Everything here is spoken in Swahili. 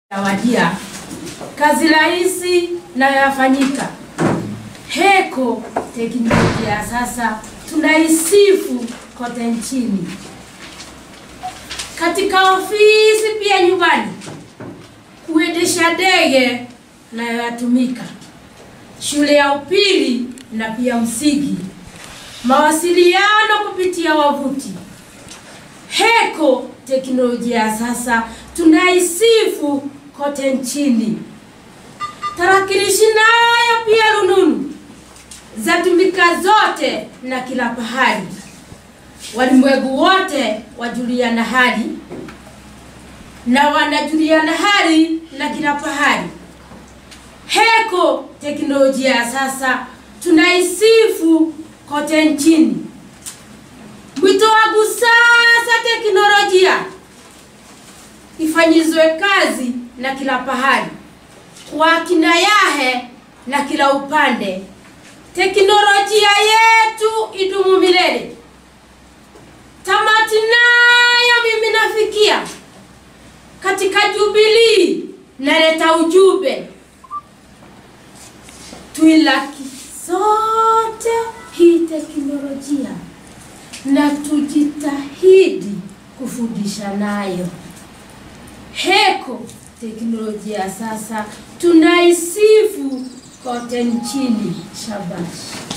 Tawadia, kazi rahisi na yafanyika. Heko teknolojia ya sasa tunaisifu kote nchini, katika ofisi pia nyumbani, kuendesha ndege nayo yatumika, shule ya upili na pia msingi, mawasiliano kupitia wavuti. Heko teknolojia ya sasa tunaisifu kote nchini. Tarakilishi nayo pia rununu zatumika zote na kila pahali, walimwengu wote wajuliana hali na wanajuliana hali na kila pahali. Heko teknolojia ya sasa tunaisifu kote nchini. Mwito wangu sasa, teknolojia ifanyizwe kazi na kila pahali, kwa kina yahe na kila upande. Teknolojia yetu idumu milele. Tamati nayo mimi nafikia katika Jubilii, naleta ujumbe tuilaki sote hii teknolojia na tujitahidi kufundisha nayo. Heko teknolojia sasa tunaisifu kote nchini. Shabash.